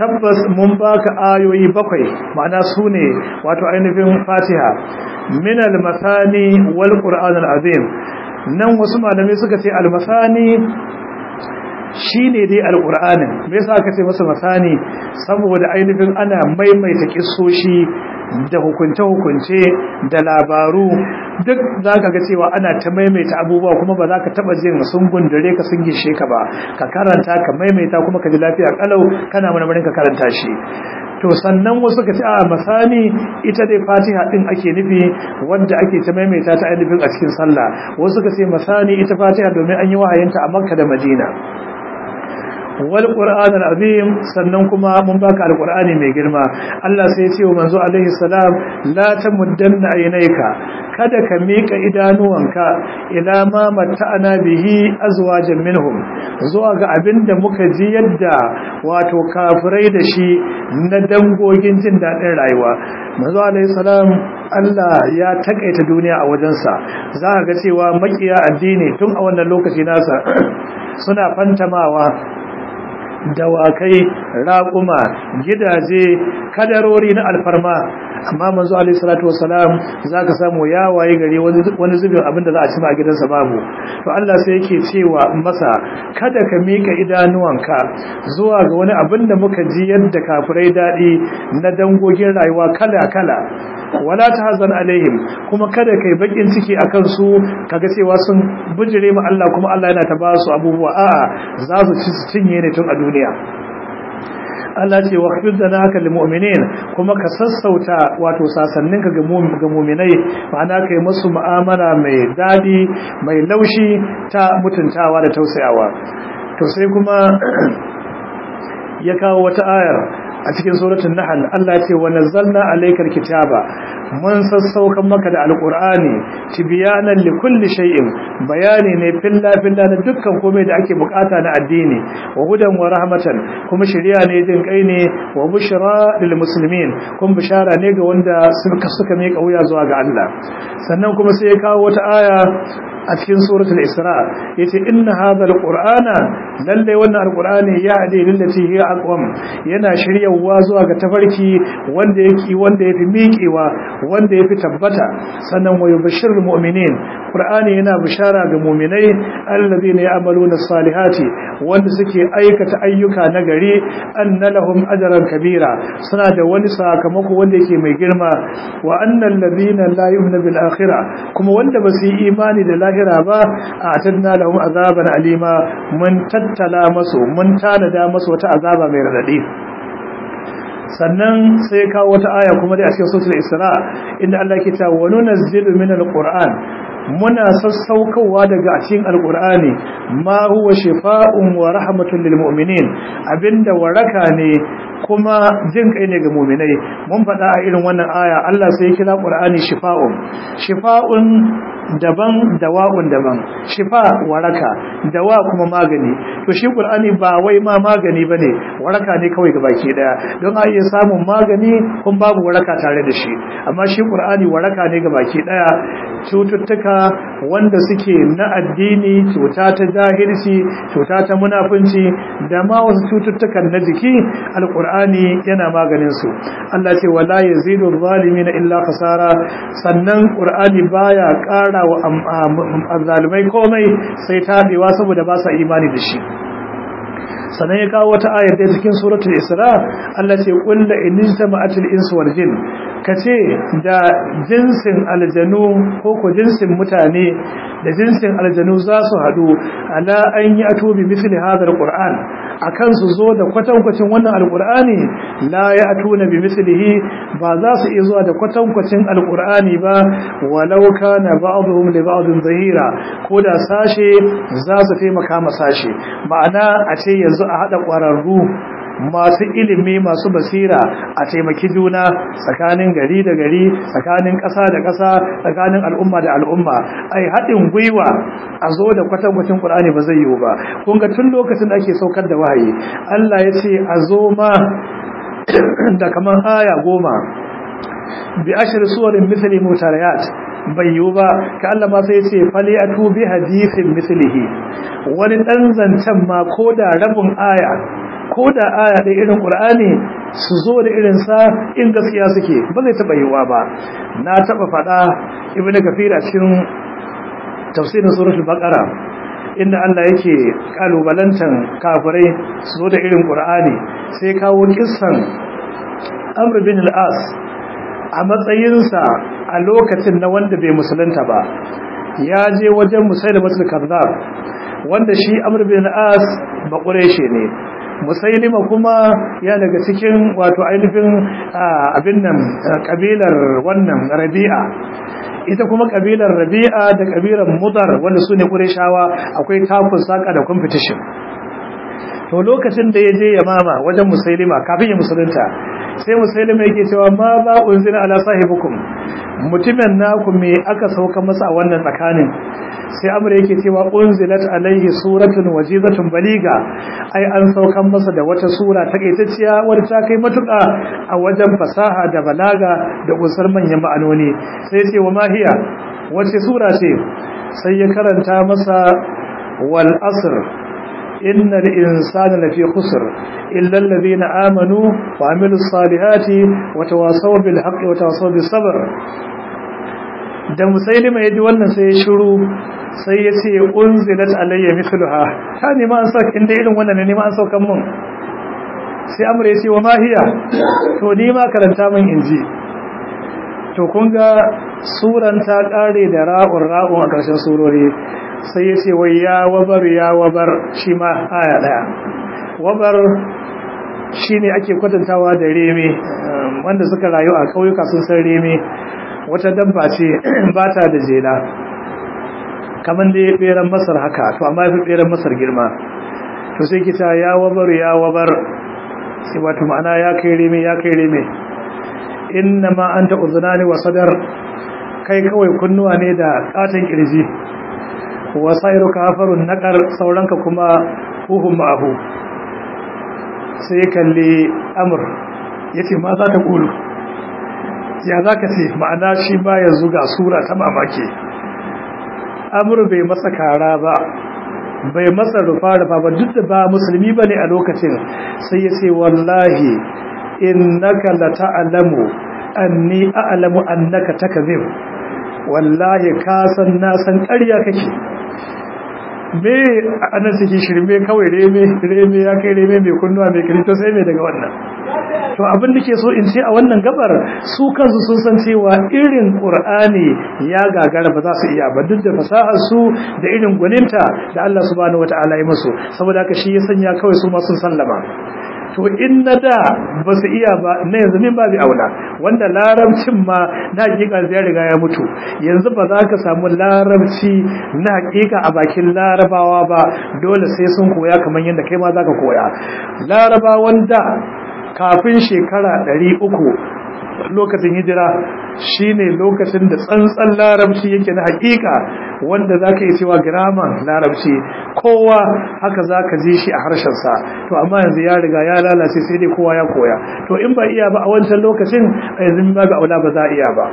tabbas mun baka ayoyi bakwai ma'ana sune wato ainihin fatiha min al-masani wal qur'an al-azim nan wasu malamai suka ce al-masani shine dai alqur'anin me yasa aka ce masa masani saboda ainihin ana maimaita kissoshi da hukunce-hukunce da labaru duk za ka ga cewa ana ta maimaita abubuwa kuma ba za ka taba jin sun gundure ka sun gishe ka ba ka karanta ka maimaita kuma ka ji lafiya kalau kana marmarin ka karanta shi to sannan wasu ka ce a masani ita dai fatiha din ake nufi wanda ake ta maimaita ta ainihin a cikin sallah wasu ka ce masani ita fatiha domin an yi wahayinta a makka da madina wal qur'an azim sannan kuma mun baka alqur'ani mai girma Allah sai ya ce wa manzo alaihi salam la tamuddanna aynayka kada ka mika idanuwanka ila ma matta'ana bihi azwajan minhum zuwa ga abinda muka ji yadda wato kafirai da shi na dangogin jin dadin rayuwa manzo alaihi salam Allah ya takaita duniya a wajensa za ka ga cewa makiya addini tun a wannan lokaci nasa suna fantamawa dawakai raƙuma gidaje kadarori na alfarma amma manzo alaihi salatu wassalam zaka samu ya waye gari wani zubin abinda za a ci ma a gidansa babu to Allah sai yake cewa masa kada ka mika idanuwanka zuwa ga wani abin da muka ji yadda kafirai dadi na dangogin rayuwa kala kala wala tahzan alaihim kuma kada kai bakin ciki akan su kaga cewa sun bujire mu Allah kuma Allah yana ta ba su abubuwa a'a za su ci su cinye ne tun a duniya Allah ce wa khfid zanaka lil mu'minin kuma ka sassauta wato sasanninka ga mu'minai ma'ana kai musu mu'amala mai dadi mai laushi ta mutuntawa da tausayawa to sai kuma ya kawo wata ayar a cikin suratul nahl Allah ce wa nazzalna alaykal kitaba mun sassaukan maka da alqur'ani tibyanan likulli shay'in bayani ne filla filla na dukkan komai da ake bukata na addini wa hudan wa rahmatan kuma shari'a ne jin kai ne wa bushra lil muslimin kun bishara ne ga wanda suka suka mai kauya zuwa ga Allah sannan kuma sai ya kawo wata aya a cikin suratul isra yace inna hadha alqur'ana lalle wannan alqur'ani ya hade lillati hiya aqwam yana shiryawa zuwa ga tafarki wanda yake wanda yafi miƙewa wanda yafi tabbata sannan wa yubashshirul mu'minin qur'ani yana bishara ga mu'minai alladhina ya'maluna salihati wanda suke aikata ayyuka na gari anna lahum ajran kabira suna da wani sakamako wanda yake mai girma wa annal ladina la yu'minu bil akhirah kuma wanda ba su yi imani da lahira ba a tadna lahum azaban alima mun tattala masu mun tanada masu wata azaba mai radadi sannan sai kawo wata aya kuma dai a cikin suratul isra inda Allah ke ta wa nunazzilu minal qur'an muna sassaukowa daga cikin alqur'ani ma huwa shifaa'un wa rahmatun lil mu'minin abinda waraka ne kuma jin kai ne ga mu'minai mun faɗa a irin wannan aya Allah sai ya kira qur'ani shifa'un shifa'un daban dawa'un daban shifa waraka dawa kuma magani to shi qur'ani ba wai ma magani bane waraka ne kawai gabaki daya don a iya samun magani kun babu waraka tare da shi amma shi qur'ani waraka ne gabaki daya cututtuka wanda suke na addini cuta ta jahilci cuta ta munafunci da ma wasu cututtukan na jiki alqur'ani yana maganin su Allah ce wala yazidu zalimin illa khasara sannan qur'ani baya ƙara ƙara wa zalimai komai sai tabewa saboda ba sa imani da shi sannan ya kawo wata ayar da cikin suratul isra Allah ce qul la in jama'atul insu wal jin kace da jinsin aljanu ko ko jinsin mutane da jinsin aljanu za su hadu ala an yi atubi misli hadha alquran akan su zo da kwatankwacin wannan alqurani la ya atuna bi mislihi ba za su iya zuwa da kwatankwacin alqurani ba walau kana ba'dhum li ba'dhin zahira ko da sashe za su taimaka ma sashe ma'ana a ce yanzu a haɗa ƙwararru masu ilimi masu basira a taimaki juna tsakanin gari da gari tsakanin ƙasa da ƙasa tsakanin al'umma da al'umma ai haɗin gwiwa a zo da kwatankwacin ƙur'ani ba zai yiwu ba kun ga tun lokacin da ake saukar da wahayi Allah ya ce a zo ma da kamar aya goma bi ashir suwarin misali mutarayat bai yiwu ba ka Allah ma sai ce fali a tubi hadisin mislihi wani ɗan zancen ma ko da rabin aya ko da aya da irin qur'ani su zo da irin sa in gaskiya suke ba zai taba yiwa ba na taba fada ibnu kafir a cikin tafsirin suratul baqara inda Allah yake kalubalantan kafirai su zo da irin qur'ani sai kawo kissan amr bin al-as a matsayinsa a lokacin na wanda bai musulunta ba ya je wajen musailamatul kazzab wanda shi amr bin al-as ba quraishi ne musailima kuma ya daga cikin wato ainihin abin nan kabilar wannan rabi'a ita kuma kabilar rabi'a da kabilar mudar wanda su ne qurayshawa akwai takun saka da competition to lokacin da ya je yamama wajen musailima kafin ya musulunta sai musailima yake cewa ma ba unzila ala sahibukum mutumin naku me aka sauka masa a wannan tsakanin sai amur yake cewa unzilat alaihi suratun wajizatun baliga ai an saukan masa da wata sura takaitacciya wadda ta kai matuƙa a wajen fasaha da balaga da kusar manyan ma'anoni sai ce wa mahiya wace sura ce sai ya karanta masa wal asr innal insana lafi khusr illa alladhina amanu wa amilus salihati wa tawasaw bil haqqi wa tawasaw bis sabr da musailima ya ji wannan sai ya shiru sai ya ce unzilat alayya mithluha ta nema an sauka inda irin wannan ne nema an saukan mun sai amur ya ce wa mahiya to ni ma karanta min inji to kun ga suran ta kare da ra'un ra'un a ƙarshen surori sai ya ce wai ya wabar ya wabar shi ma aya daya wabar shine ake kwatantawa da reme wanda suka rayu a ƙauyuka sun san reme wata dabba ce ba ta da jela kamar da ya beran masar haka to amma fi beran masar girma to sai kita ya wabar ya wabar sai wato ma'ana ya kai reme ya kai reme inna ma anta uzunani wa sadar kai kawai kunnuwa ne da katon kirji wa sairu kafarun naqar sauranka kuma huhum ma'ahu sai kalli amr yace ma za ta kulu ya za ka ce ma'ana shi ba ya zuga sura ta mamaki amur bai masa kara ba bai masa rufa-rufa ba duk da ba musulmi ba ne a lokacin sai ya ce wallahi innaka la ta'lamu anni a'lamu annaka takzib wallahi ka san na san ƙarya kake me anan suke shirme kawai reme reme ya kai reme mai kunnuwa mai kirito sai mai daga wannan to abin da ke so in ce a wannan gabar su kansu sun san cewa irin qur'ani ya gagara ba za su iya ba duk da fasahar su da irin gwaninta da Allah subhanahu wataala ya musu saboda haka shi ya sanya kawai su ma sun sallama to in na da ba su iya ba na yanzu min babu aula wanda larabcin ma na hakika ya riga ya mutu yanzu ba za ka samu larabci na hakika a bakin larabawa ba dole sai sun koya kamar yadda kai ma za ka koya larabawan da kafin shekara ɗari uku lokacin hijira shine lokacin da tsantsan larabci yake na hakika wanda zaka yi cewa grammar larabci kowa haka zaka ji shi a harshen sa to amma yanzu ya riga ya lalace sai dai kowa ya koya to in ba iya ba a wancan lokacin a yanzu ba ga aula ba za iya ba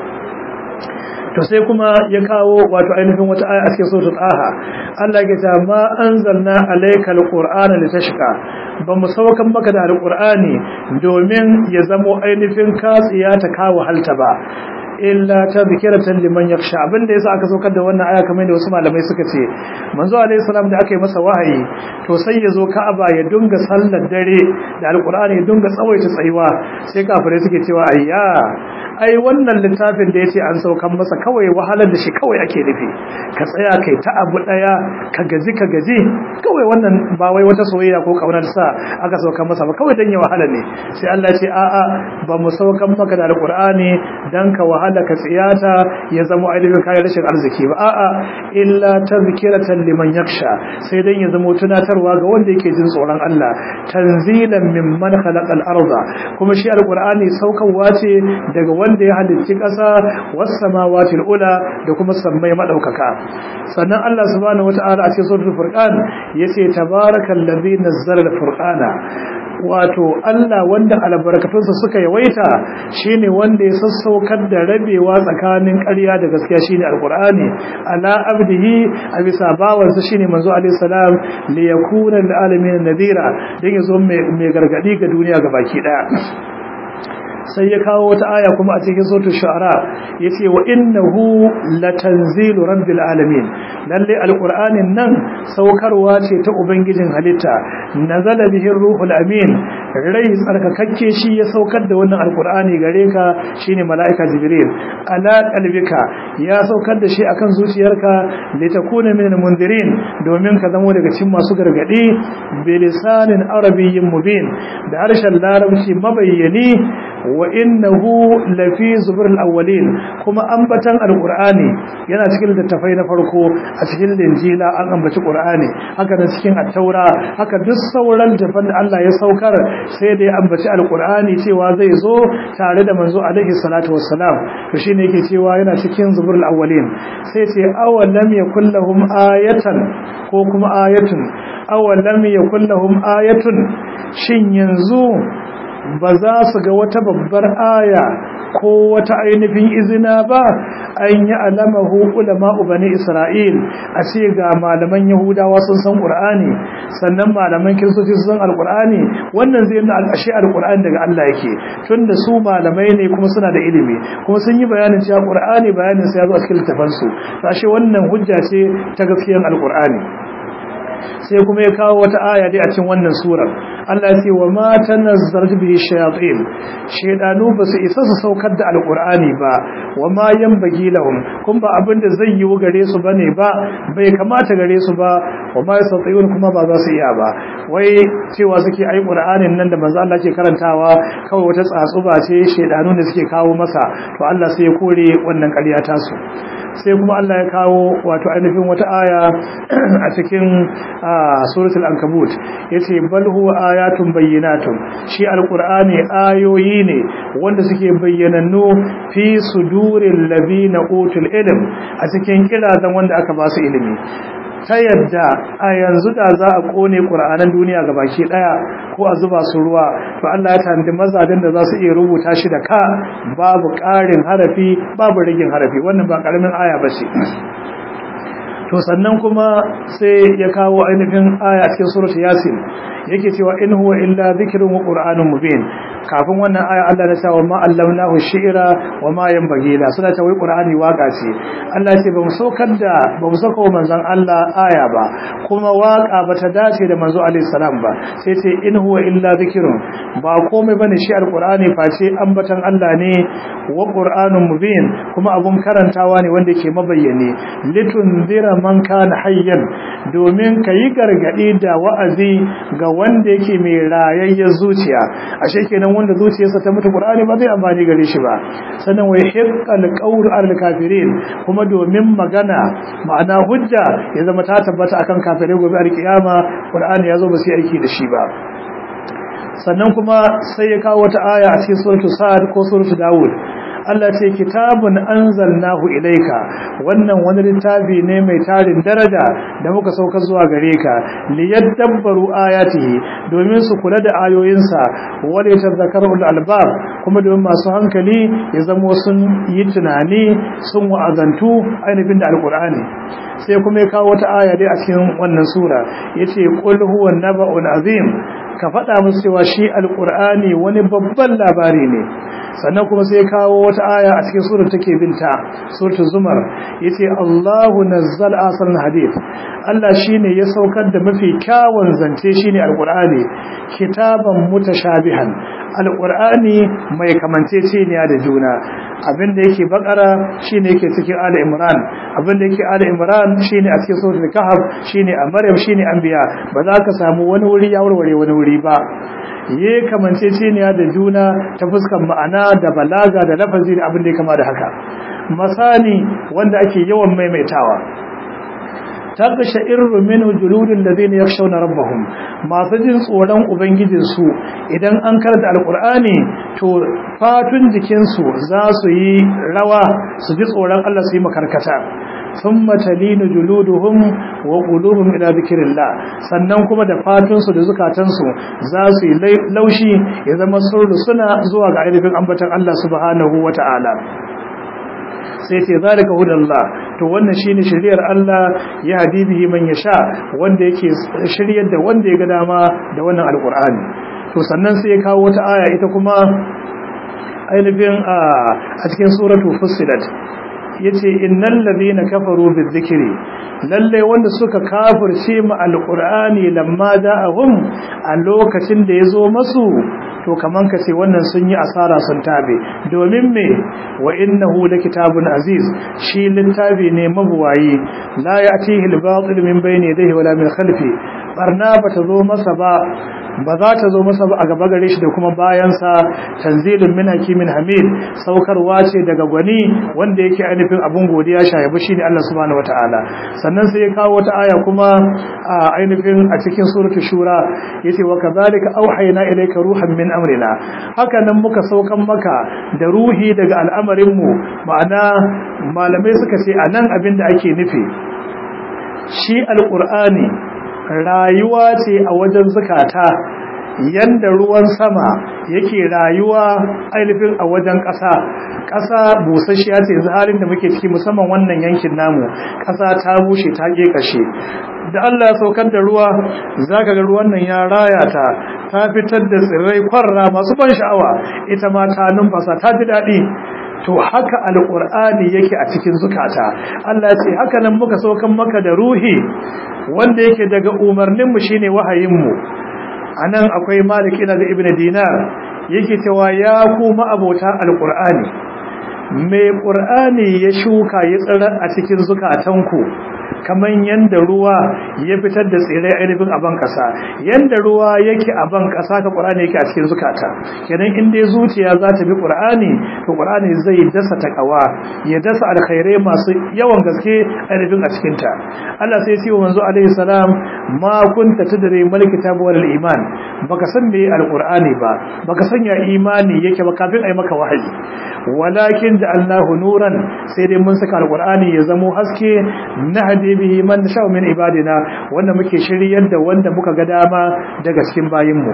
to sai kuma ya kawo wato ainihin wata aya a cikin suratul aha Allah ya ce ma anzalna alaykal qur'ana litashqa ba mu saukan maka da alqur'ani domin ya zamo ainihin katsiya ta kawo halta ba illa tadhkiratan liman yakhsha abinda yasa aka saukar da wannan aya kamar da wasu malamai suka ce manzo alaihi salam da aka yi masa wahayi to sai ya zo Ka'aba ya dunga sallar dare da alqur'ani ya dunga tsawaita tsayuwa sai kafirai suke cewa ayya ai wannan littafin da yace an saukan masa kawai wahalar da shi kawai ake nufi ka tsaya kai ta abu daya ka gaji ka gaji kawai wannan ba wai wata soyayya ko kaunar sa aka saukan masa ba kawai dan ya wahala ne sai Allah ya ce a'a ba mu saukan maka da alqur'ani dan ka wahala ka tsiyata ya zama ainihin kayan rashin arziki ba a'a illa tazkiratan liman yakhsha sai dan ya zama tunatarwa ga wanda yake jin tsoron Allah tanzilan mimman khalaqal arda kuma shi alqur'ani saukarwa ce daga wanda ya halicci ƙasa was samawati ula da kuma sammai madaukaka sannan Allah subhanahu wata'ala a cikin suratul furqan yace tabarakal ladzi nazzala al-furqana wato Allah wanda albarkatunsa suka yawaita shine wanda ya sassaukar da rabewa tsakanin ƙarya da gaskiya shine alqur'ani ala abdihi a bisa bawansa shine manzo alaihi salam li yakuna lil alamin nadira dan yazo mai gargadi ga duniya gabaki daya sai ya kawo wata aya kuma a cikin suratul shu'ara yace wa innahu latanzilu rabbil alamin lalle alqur'anin nan saukarwa ce ta ubangijin halitta nazala bihi ruhul amin rai tsarkakakke shi ya saukar da wannan alqur'ani gare ka shine malaika jibril ala qalbika ya saukar da shi akan zuciyarka litakuna minal mundirin domin ka zamo daga cikin masu gargadi bilisanin arabiyyin mubin da harshen larabci mabayyani wa innahu lafi zubrul awwalin kuma ambatan alqur'ani yana cikin littafai na farko a cikin linjila an ambaci qur'ani haka da cikin at-taura haka duk sauran littafan da Allah ya saukar sai da ya ambaci alqur'ani cewa zai zo tare da manzo alaihi salatu wassalam to shine yake cewa yana cikin zubrul awwalin sai ce awalam yakul lahum ayatan ko kuma ayatun awalam yakul lahum ayatun shin yanzu ba za su ga wata babbar aya ko wata ainihin izina ba an yi alamahu ulama bani isra'il a ce ga malaman yahudawa sun san qur'ani sannan malaman kiristoci sun san alqur'ani wannan zai nuna al'ashi alqur'ani daga Allah yake tunda su malamai ne kuma suna da ilimi kuma sun yi bayanin cewa qur'ani bayanin sa ya zo a cikin littafansu ashe wannan hujja ce ta gaskiyar alqur'ani sai kuma ya kawo wata aya dai a cikin wannan surar Allah ya ce wa ma tanazzaltu bihi shayatin shedanu ba su isa su saukar da alqur'ani ba wa ma yanbaghi lahum kun ba abin da zai yi gare su bane ba bai kamata gare su ba wa ma yastati'un kuma ba za su iya ba wai cewa suke ai qur'anin nan da manzo Allah ke karantawa kawai wata tsatsuba ce shedanu ne suke kawo masa to Allah sai ya kore wannan ƙarya ta su sai kuma Allah ya kawo wato ainihin wata aya a cikin suratul ankabut yace bal huwa ayatun bayyinatun shi alqur'ani ayoyi ne wanda suke bayyanannu fi suduril ladina utul ilm a cikin kirazan wanda aka ba su ilimi ta yadda a yanzu da za a kone ƙura'anan duniya ga baki ɗaya ko a zuba su ruwa to Allah ya tanadi mazajen da za su iya rubuta shi da ka babu ƙarin harafi babu rigin harafi wannan ba ƙaramin aya ba ce to sannan kuma sai ya kawo ainihin aya cikin surat yasin yake cewa in huwa illa dhikrun wa qur'anun mubin kafin wannan aya Allah ya cewa ma allamnahu shi'ra wa ma yanbaghi la suna cewa qur'ani waka ce Allah ya ce ba mu saukar da ba mu saka manzon Allah aya ba kuma waka ba ta dace da manzo alaihi salam ba sai ce in huwa illa dhikrun ba komai bane shi alqur'ani face ambatan Allah ne wa qur'anun mubin kuma abun karantawa ne wanda ke mabayyane litunzira man kana hayyan domin kayi gargadi da wa'azi ga wanda yake mai rayayyar zuciya ashe kenan wanda zuciyarsa ta mutu qur'ani ba zai amfani gare shi ba sannan wai hiqqal qawl al kafirin kuma domin magana ma'ana hujja ya zama ta tabbata akan kafirai gobe alkiyama qur'ani yazo ba sai aiki da shi ba sannan kuma sai ya kawo wata aya a cikin suratul sa'ad ko suratul daud Allah ce kitabun anzalnahu ilayka wannan wani littafi ne mai tarin daraja da muka sauka zuwa gare ka liyadabbaru ayatihi domin su kula da ayoyinsa wala yatadhakkaru albab kuma domin masu hankali ya zama sun yi tunani sun wa'azantu ainihin da alqur'ani sai kuma ya kawo wata aya dai a cikin wannan sura yace qul huwa naba'un azim ka faɗa musu cewa shi alqur'ani wani babban labari ne sannan kuma sai kawo wata aya a cikin surar take binta suratul zumar yace Allahu nazzal asal hadith Allah shine ya saukar da mafi kyawun zance shine alqur'ani kitaban mutashabihan alqur'ani mai kamanceceniya da juna abinda yake bakara shine yake cikin ali imran abinda yake ali imran shine a cikin suratul kahf shine a maryam shine anbiya ba za ka samu wani wuri ya warware wani wuri ba ye kamanceceniya da juna ta fuskan ma'ana da balaga da lafazi da abin da ya kama da haka misali wanda ake yawan maimaitawa tabbasha irru minhu juludul ladina yakhshawna rabbahum masu jin tsoron ubangijin su idan an karanta alqur'ani to fatun jikin su za su yi rawa su ji tsoron Allah su yi makarkata thumma talinu juluduhum wa qulubuhum ila dhikrillah sannan kuma da fatunsu da zukatansu za su yi laushi ya zama sun suna zuwa ga ainihin ambatan Allah subhanahu wata'ala sai ce zalika hudallah to wannan shine shiriyar Allah ya hadibihi man yasha wanda yake shiryar da wanda ya ga dama da wannan alqur'ani to sannan sai ya kawo wata aya ita kuma ainihin a cikin suratu fussilat yace innal ladina kafaru bizikri lalle wanda suka kafirce mu alqur'ani lamma da'ahum a lokacin da yazo masu to kaman ka ce wannan sun yi asara sun tabe domin me wa innahu kitabun aziz shi littafi ne mabuwayi la ya'tihi al-batil min bayni yadayhi wala min khalfi barna bata zo masa ba ba za ta zo masa ba a gaba gare shi da kuma bayansa tanzilun min hakimin hamid saukarwa ce daga gwani wanda yake ainihin abun godiya shayabu shine Allah subhanahu wataala sannan sai ya kawo wata aya kuma a ainihin a cikin suratul shura yace wa kadhalika auhayna ilayka ruhan min amrina haka nan muka saukan maka da ruhi daga al'amarin mu ma'ana malamai suka ce anan abin da ake nufi shi alqur'ani rayuwa ce a wajen zukata yanda ruwan sama yake rayuwa ainihin a wajen ƙasa ƙasa busasshiya ce yanzu halin da muke ciki musamman wannan yankin namu ƙasa ta bushe ta ƙeƙashe da Allah ya saukar da ruwa zaka ga ruwan nan ya raya ta ta fitar da tsirrai kwarra masu ban sha'awa ita ma ta numfasa ta ji daɗi to haka alƙur'ani yake a cikin zukata Allah ya ce haka nan muka saukan maka da ruhi wanda yake daga umarninmu shine wahayinmu anan akwai malik ina da ibnu dinar yake cewa ya kuma abota alqur'ani mai qur'ani ya shuka ya tsira a cikin zukatanku kaman yanda ruwa ya fitar da tsirai ainihin a ban kasa yanda ruwa yake a ban kasa ka qur'ani yake a cikin zukata kenan in dai zuciya za ta bi qur'ani to qur'ani zai dasa takawa ya dasa alkhairai masu yawan gaske ainihin a cikin ta Allah sai ya ce wa manzo alaihi salam ma kunta tadri mal kitab wal iman baka san me alqur'ani ba baka san ya imani yake ba kafin ai maka wahayi walakin da Allahu nuran sai dai mun saka alqur'ani ya zamo haske nahdi bihi man sha min ibadina wanda muke shiryar da wanda muka ga dama daga cikin bayinmu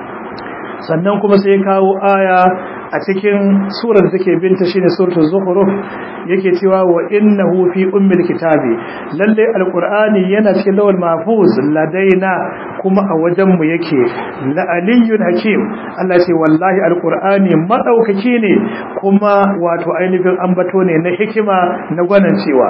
sannan kuma sai kawo aya a cikin surar da take binta shine suratul zukhruf yake cewa wa innahu fi ummil kitabi lalle alqur'ani yana cikin lawal mahfuz ladaina kuma a wajen mu yake la aliyyun hakim Allah ce wallahi alqur'ani madaukaki ne kuma wato ainihin ambato ne na hikima na gwanan cewa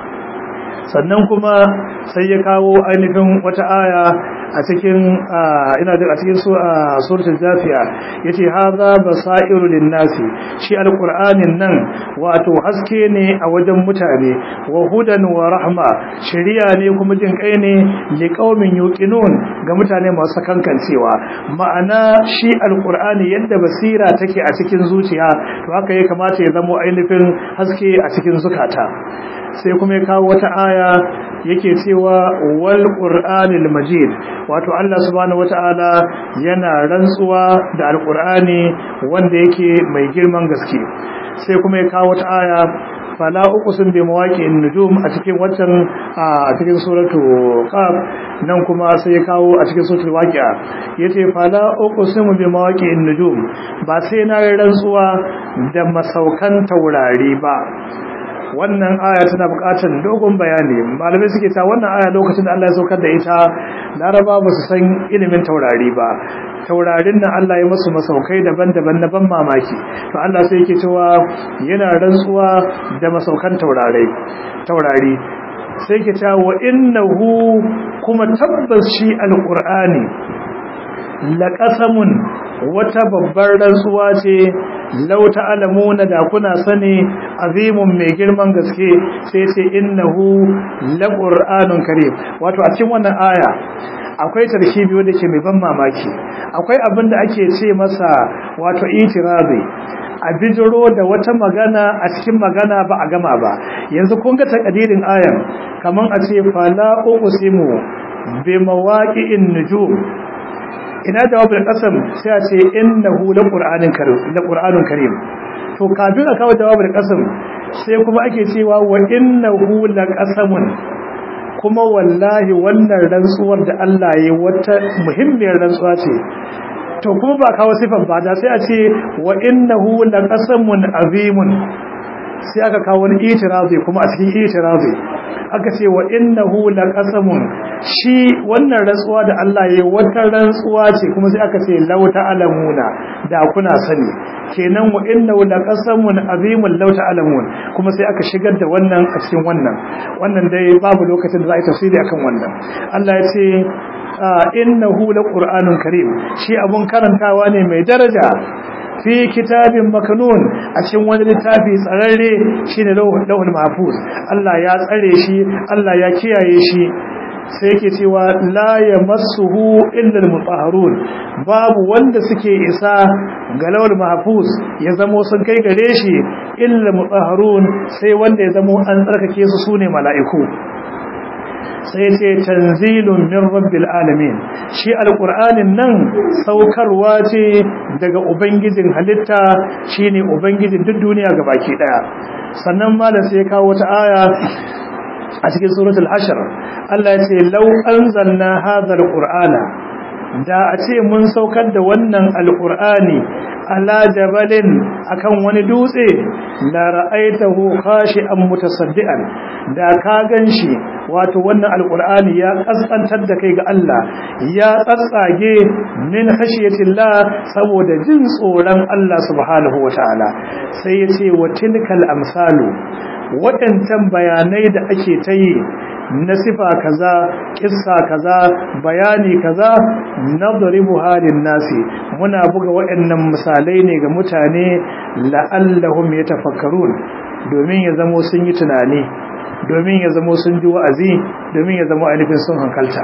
sannan kuma sai ya kawo ainihin wata aya a cikin ina da a cikin suratul jafiya yace hadha basairu linnasi shi alqur'anin nan wato haske ne a wajen mutane wa hudan wa rahma shari'a ne kuma jin kai ne li qaumin yuqinun ga mutane masu kankancewa ma'ana shi alqur'ani yadda basira take a cikin zuciya to haka ya kamata ya zama ainihin haske a cikin zukata sai kuma ya kawo wata aya yake cewa wal qur'anil majid wato Allah subhanahu wataala yana rantsuwa da alqur'ani wanda yake mai girman gaske sai kuma ya kawo wata aya fala uqsim bi mawaqi'in nujum a cikin watan a cikin suratu qaf nan kuma sai ya kawo a cikin suratul waqi'a yace fala uqsim bi mawaqi'in nujum ba sai na rantsuwa da masaukan taurari ba wannan aya tana buƙatar dogon bayani malamai suke ta wannan aya lokacin da Allah ya saukar da ita laraba ba su san ilimin taurari ba taurarin nan Allah ya masu masaukai daban-daban na ban mamaki to Allah sai yake cewa yana rantsuwa da masaukan taurarai taurari sai yake cewa wa innahu kuma tabbas shi alqur'ani laqasamun wata babbar rantsuwa ce lau ta'lamuna da kuna sani azimun mai girman gaske sai ce innahu laqur'anun karim wato a cikin wannan aya akwai tarkibi wanda ke mai ban mamaki akwai abin da ake ce masa wato itirazi a bijiro da wata magana a cikin magana ba a gama ba yanzu kun ga takadirin ayan kaman a ce fala uqsimu bi mawaqi'in nujum ina jawabin kasam sai a ce innahu laqur'anun karim laqur'anun karim to kafin a kawo jawabin kasam sai kuma ake cewa wa innahu laqasamun kuma wallahi wannan rantsuwar da Allah ya wata muhimmiyar rantsuwa ce to kuma ba kawo sifan ba da sai a ce wa innahu laqasamun azimun sai aka kawo wani itirazi kuma a cikin itirazi aka ce wa innahu laqasamun shi wannan rantsuwa da Allah ya wata rantsuwa ce kuma sai aka ce law ta'lamuna da kuna sani kenan wa innahu laqasamun azimun law ta'lamun kuma sai aka shigar da wannan a cikin wannan wannan dai babu lokacin da za a yi tafsiri akan wannan Allah ya ce innahu laqur'anun karim shi abun karantawa ne mai daraja fi kitabin makanun a cikin wani littafi tsararre shine lauhul mahfuz Allah ya tsare shi Allah ya kiyaye shi sai yake cewa la yamassuhu illa almutahharun babu wanda suke isa ga lauhul mahfuz ya zamo sun kai gare shi illa almutahharun sai wanda ya zamo an tsarkake su sune mala'iku sai ce tanzilun min rabbil alamin shi alqur'anin nan saukarwa ce daga ubangijin halitta shine ubangijin duk duniya gabaki daya sannan malam sai ya kawo wata aya a cikin suratul hashr Allah ya ce law anzalna hadha alqur'ana da a ce mun saukar da wannan alqur'ani ala jabalin akan wani dutse la ra'aitahu khashi'an mutasaddian da ka ganshi wato wannan alqur'ani ya kaskantar da kai ga Allah ya tsatsage min khashiyatillah saboda jin tsoron Allah subhanahu wataala sai yace wa tilkal amsalu waɗancan bayanai da ake ta yi na sifa kaza kissa kaza bayani kaza nadribu halin nasi muna buga waɗannan misalai ne ga mutane la'allahum yatafakkarun domin ya zamo sun yi tunani domin ya zamo sun ji wa'azi domin ya zamo ainihin sun hankalta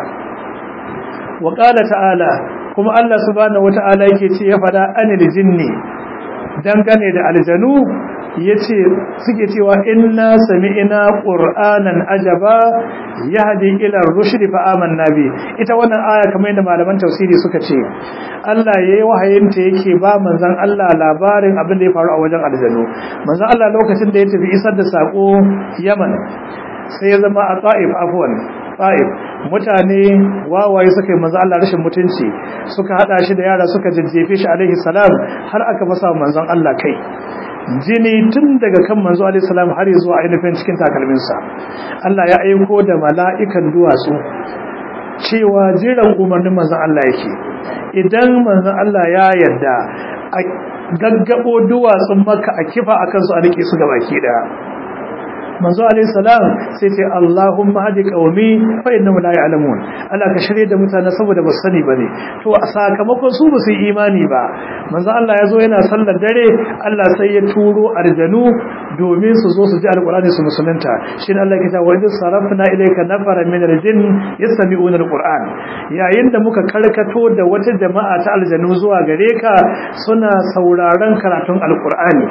wa qala ta'ala kuma Allah subhanahu wata'ala yake ce ya fada anil jinni dangane da aljanu yace suke cewa inna sami'na qur'anan ajaba yahdi ila ar-rushd fa amanna bi ita wannan aya kamar yadda malaman tafsiri suka ce Allah yayi wahayinta yake ba manzon Allah labarin abin da ya faru a wajen aljanu manzon Allah lokacin da ya tafi isar da sako Yaman sai ya zama a Taif afwan Taif mutane wawaye suka yi manzon Allah rashin mutunci suka hada shi da yara suka jajjefe shi alaihi salam har aka fasa manzon Allah kai jini tun daga kan manzo alaihi salam har zuwa ainihin cikin takalminsa Allah ya aiko da mala'ikan duwatsu cewa jiran umarnin manzon Allah yake idan manzon Allah ya yarda a gaggabo duwatsun maka a kifa akan su a rike su gabaki daya manzo alayhi salam sai ce Allahumma hadi qaumi fa innahum la ya'lamun Allah ka shirye da mutane saboda ba sani bane to a sakamakon su ba su yi imani ba manzo Allah ya zo yana sallar dare Allah sai ya turo arjanu domin su zo su ji alqur'ani su musulunta shin Allah ya ce wa idh sarafna ilayka nafara min aljin yastami'una alqur'an yayin da muka karkato da wata jama'a ta aljanu zuwa gare ka suna sauraron karatun alqur'ani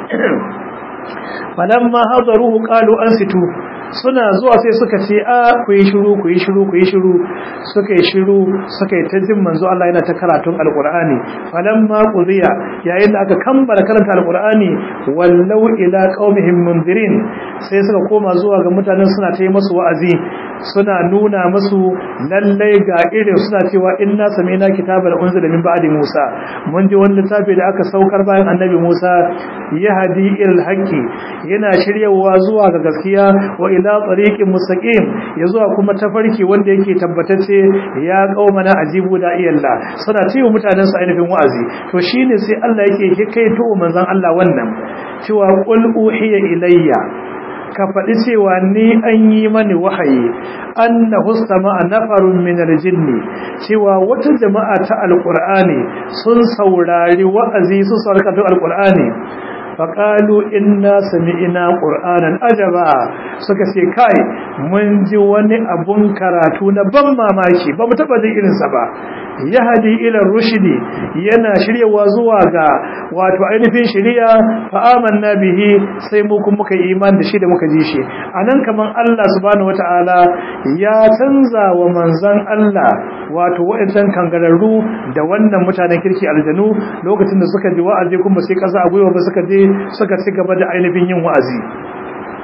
falamma hadaruhu qalu ansitu suna zuwa sai suka ce a ku yi shiru ku yi shiru ku yi shiru suka yi shiru suka yi ta jin manzo Allah yana ta karatun alqur'ani falamma qudiya yayin da aka kammala karanta alqur'ani wallau ila qaumihim mundirin sai suka koma zuwa ga mutanen suna ta yi musu wa'azi suna nuna musu lallai ga irin suna cewa inna sami'na kitaban unzila min ba'di Musa mun ji wani littafi da aka saukar bayan annabi Musa yahdi ilal haqqi yana shiryawa zuwa ga gaskiya wa ila tariqin mustaqim ya zuwa kuma tafarki wanda yake tabbatacce ya qaumana ajibu da iyalla suna cewa mutanen su ainihin wa'azi to shine sai Allah yake hikaito manzon Allah wannan cewa qul uhiya ilayya ka faɗi cewa ni an yi mani wahayi annahu sama'a nafarun min aljinni cewa wata jama'a ta alqur'ani sun saurari wa'azi su sarkatu alqur'ani faƙalu inna sami'ina ƙur'anan ajaba suka ce kai mun ji wani abun karatu na ban mamaki ba mu taɓa jin irinsa ba ya hadi ilar rushidi yana shiryawa zuwa ga wato ainihin shirya fa'aman na bihi sai mu kuma muka yi iman da shi da muka ji shi a nan kamar Allah subhanahu wata'ala ya canza wa manzan Allah wato waɗancan kangararru da wannan mutanen kirki aljanu lokacin da suka ji wa'azi kuma sai ƙasa a gwiwa ba suka je suka ci gaba da ainihin yin wa'azi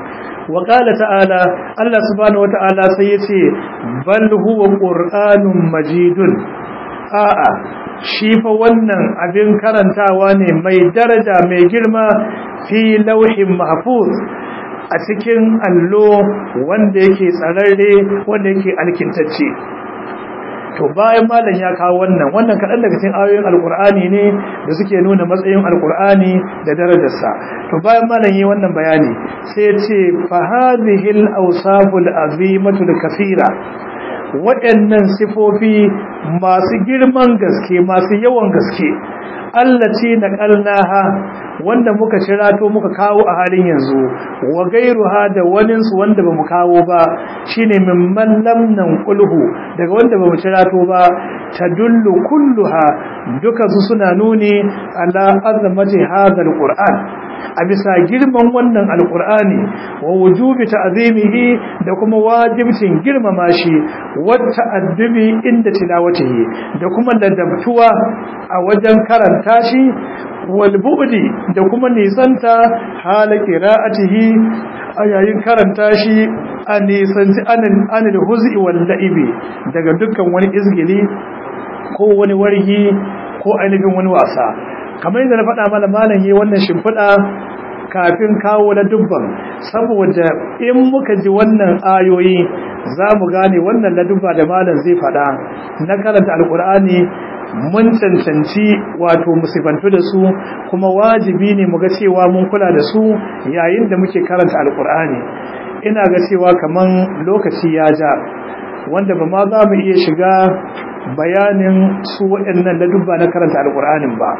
wa qala ta'ala Allah subhanahu wata'ala sai yace bal huwa qur'anun majidun a'a shi fa wannan abin karantawa ne mai daraja mai girma fi lauhin mahfuz a cikin allo wanda yake tsararre wanda yake alkintacce to bayan malam ya kawo wannan wannan kaɗan daga cikin ayoyin alkur'ani ne da suke nuna matsayin alkur'ani da darajarsa to bayan malam yi wannan bayani sai ce fa hadhihi al-awsaf al-azimatu al-kathira waɗannan sifofi masu girman gaske masu yawan gaske allaci na ƙalnaha wanda muka shirato muka kawo a halin yanzu wa gairuha da waninsu wanda ba mu kawo ba shine mimman lamnan kulhu daga wanda ba mu shirato ba ta dullu kulluha duka su suna nuni ala azamati hadal qur'an a bisa girman wannan alkur'ani wa wujubi ta'zimihi da kuma wajibcin girmama shi wa ta'addubi inda tilawatihi da kuma ladabtuwa a wajen karanta shi wal bu'di da kuma nisanta hala qira'atihi a yayin karanta shi a nisanci anan anil huz'i wal la'ibi daga dukkan wani izgili ko wani wargi ko ainihin wani wasa kamar yadda na faɗa mana malam yi wannan shimfiɗa kafin kawo na dubban saboda in muka ji wannan ayoyi za mu gane wannan ladubba da malam zai faɗa na karanta alkur'ani mun cancanci wato musibantu da su kuma wajibi ne mu ga cewa mun kula da su yayin da muke karanta alkur'ani ina ga cewa kaman lokaci ya ja wanda ba ma za mu iya shiga bayanin su waɗannan ladubba na karanta alkur'anin ba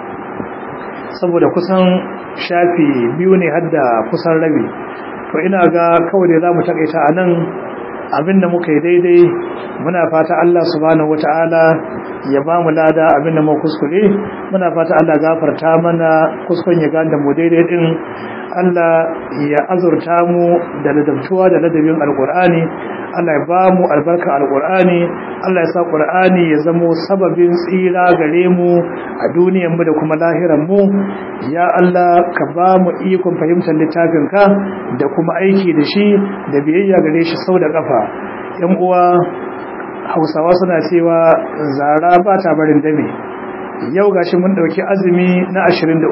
saboda kusan shafi biyu ne hadda kusan rabi to ina ga kawai da za mu takaita a nan abinda muka yi daidai muna fata Allah subhanahu wata'ala ya ba mu lada abinda mu kuskure muna fata Allah gafarta mana kuskuren ya ganda mu daidai din Allah ya azurta mu da ladabtuwa da ladabin alkur'ani Allah ya ba mu albarka alkur'ani Allah ya sa qur'ani ya zamo sababin tsira gare mu a duniyar mu da kuma lahiran mu ya Allah ka ba mu ikon fahimtar littafin ka da kuma aiki da shi da biyayya gare shi sau da kafa yan uwa Hausawa suna cewa zara ba ta barin dame yau gashi mun dauki azumi na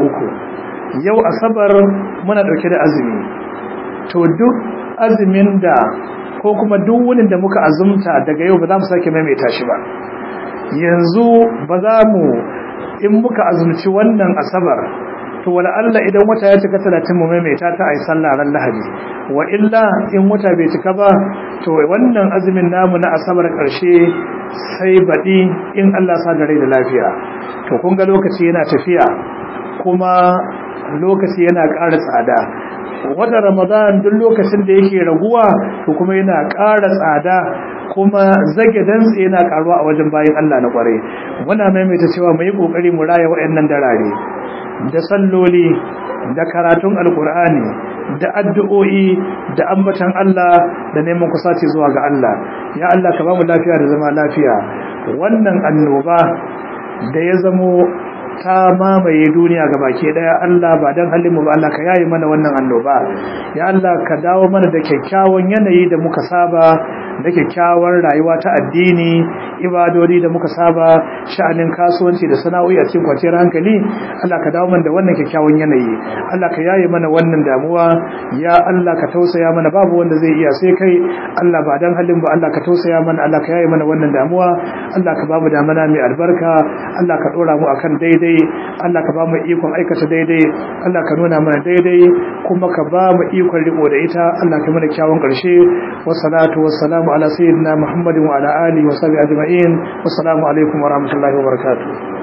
23 yau asabar muna dauke da azumi to duk azumin da ko kuma duk wunin da muka azumta daga yau ba za mu sake maimaita shi ba yanzu ba za mu in muka azumci wannan asabar to wala Allah idan wata ya cika 30 mu maimaita ta ai sallah ran lahadi wa illa in wata bai cika ba to wannan azumin namu na asabar karshe sai baɗi in Allah sa da rai da lafiya to kun ga lokaci yana tafiya kuma lokaci yana ƙara tsada wata ramadan duk lokacin da yake raguwa to kuma yana ƙara tsada kuma zage dantse yana karuwa a wajen bayan Allah na kware muna maimaita cewa mu yi kokari mu raya waɗannan darare da salloli da karatun alkur'ani da addu'o'i da ambatan Allah da neman kusaci zuwa ga Allah ya Allah ka ba mu lafiya da zama lafiya wannan annoba da ya zamo ta mamaye duniya ga baki daya Allah ba dan halin mu ba Allah ka yayi mana wannan annoba ya Allah ka dawo mana da kyakkyawan yanayi da muka saba da kyakkyawar rayuwa ta addini ibadodi da muka saba sha'anin kasuwanci da sana'o'i a cikin kwanciyar hankali Allah ka dawo mana da wannan kyakkyawan yanayi Allah ka yaye mana wannan damuwa ya Allah ka tausaya mana babu wanda zai iya sai kai Allah ba dan halin ba Allah ka tausaya mana Allah ka yaye mana wannan damuwa Allah ka bamu damana mai albarka Allah ka dora mu akan daidai Allah ka bamu ikon aikata daidai Allah ka nuna mana daidai kuma ka bamu ikon riko da ita Allah ka mana kyawun karshe wassalatu wassalamu ala sayyidina Muhammadin wa ala alihi wa sahbihi ajma'in wassalamu alaikum wa rahmatullahi wa barakatuh